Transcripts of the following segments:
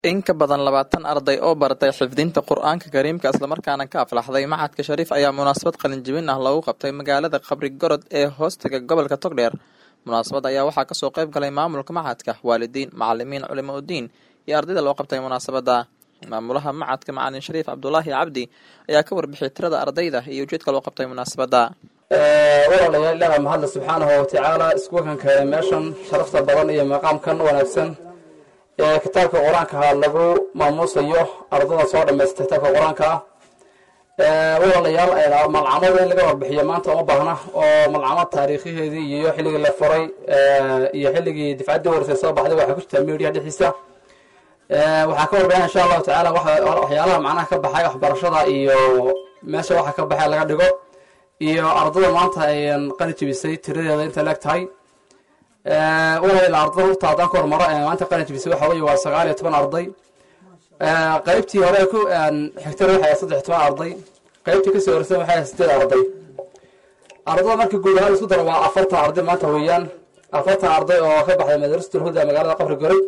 in ka badan labaatan arday oo baratay xifdinta qur-aanka kariimka islamarkaana ka aflaxday macadka shariif ayaa munaasabad qalinjibin ah loogu qabtay magaalada qabri gorod ee hoostaga gobolka togdheer munaasabad ayaa waxaa kasoo qayb galay maamulka macadka waalidiin macalimiin culimo udiin iyo ardayda loo qabtay munaasabada maamulaha macadka macalin shariif cabdulaahi cabdi ayaa ka warbixiyay tirada ardayda iyo ujeedka loo qabtay munaasabada walaalayaal ilaaha mahadle subxaanahu watacaala iskuulkan keenay meeshan sharafta badan iyo maqaamkan wanaagsan ee kitaabka qur-aanka lagu maamuusayo ardada soo dhamaystay kitaabka qur-aanka ah walaalayaal malcamada in laga warbixiyo maanta uma baahna oo malcamad taariikhiheedii iyo xilligii la furay iyo xilligii difcaddii horeysay soo baxday waxaa ku jirtaa media dhexdiisa waxaa ka warbixina insha allahu tacaala waxyaalaha macnaha ka baxay waxbarashada iyo meesha waxa ka baxay laga dhigo iyo ardada maanta ayan qani jibisay tiradeeda inta leeg tahay walaal ardada horta haddaan ka hormaro maanta qani jibisay waxa weye waa sagaal iyo toban arday qaybtii hore ku xigtana waxay saddex toban arday qaybtii kasoo horeysay waxay sideed arday ardada markii guud ahaan isku dara waa afartan arday maanta weeyaan afartan arday oo ka baxday madrasatul huda magaalada qabri goray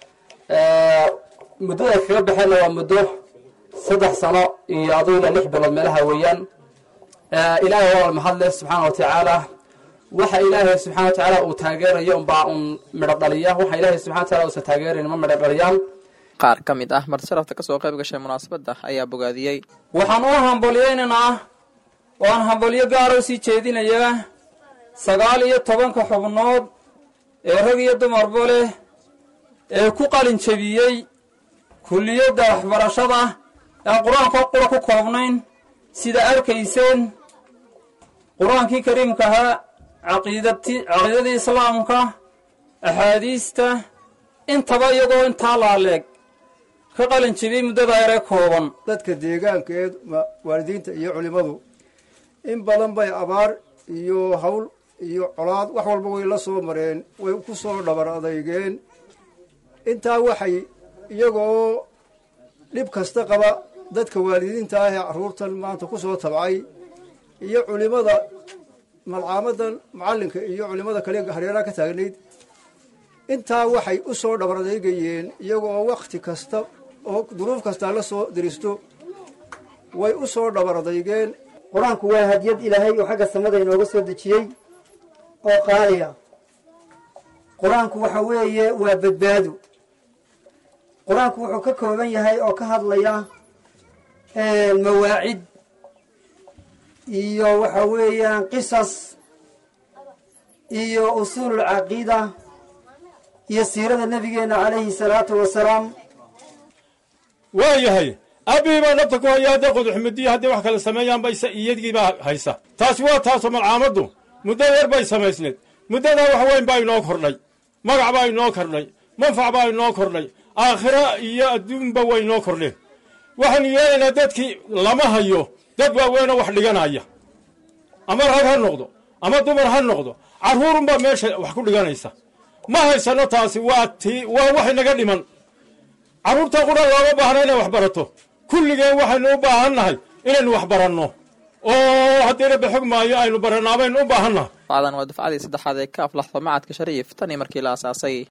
muddada ay kaga baxeenna waa muddo saddex sano iyo aduu ilaa lix bilood meelaha weeyaan ilaahay waa mahadle subxaana wa tacaala waxa ilaahay subxana wa tacaala uu taageerayo unbaa un midho dhaliya waxa ilaahay subxana wa taala uusan taageerayn ma midho dhaliyaan qaar ka mid ah marsalafta kasoo qayb gashay munaasabada ayaa bogaadiyey waxaan u hambaliyaynaynaa oo aan hambalyo gaara u sii jeedinayaa sagaal iyo tobanka xubnood ee rag iyo dumarba leh ee ku qalin jebiyey kulliyadda waxbarashada aan qur-aanka qura ku koobnayn sida arkayseen qur-aankii kariimka ahaa caqiidadii islaamka axaadiista intaba iyagoo intaa laaleeg ka qalin jebiyey muddada yaree kooban dadka deegaanka ee waalidiinta iyo culimmadu in badan bay abaar iyo hawl iyo colaad wax walba way la soo mareen way ku soo dhabar adeygeen intaa waxay iyagoo dhib kasta qaba dadka waalidiinta ah ee carruurtan maanta ku soo tabcay iyo culimmada malcaamadan macallinka iyo culimmada kale hareeraha ka taagnayd intaa waxay u soo dhabar adeegayeen iyagoo wakhti kasta oo duruuf kastaa la soo diristo way u soo dhabar adeygeen qur-aanku waa hadiyad ilaahay oo xagga samada inooga soo dejiyey oo qaaliya qur-aanku waxa weeye waa badbaado qur-aanku wuxuu ka kooban yahay oo ka hadlaya mawaacid iyo waxa weeyaan qisas iyo usuululcaqiida iyo siirada nebigeenna calayhi salaatu wasalaam waa yahay abii baa nabta ku haya hadday quduxmudiya hadday wax kale sameeyaanba iyadgiibaa haysa taasi waa taasoo malcaamaddu muddo yar bay samaysneed muddadaa wax weyn baa inoo kordhay magac baa inoo kordhay manfac baa inoo kordhay aakhira iyo adduunba way inoo kordheen waxaanu yeelaynaa dadkii lama hayo dad waaweynoo wax dhiganaya ama rag ha noqdo ama dumar ha noqdo carruurunbaa meesha wax ku dhiganaysa ma haysano taasi waa tii waa waxay naga dhiman carruurta qura looma baahna inay wax barato kulligeen waxaynu u baahan nahay inaynu wax baranno oo haddiina baxog maayo aynu barannaa baynu u baahan nahay dufcadan waa dufcadii saddexaad ee ka aflaxdo macadka shariif tan iyo markii la asaasay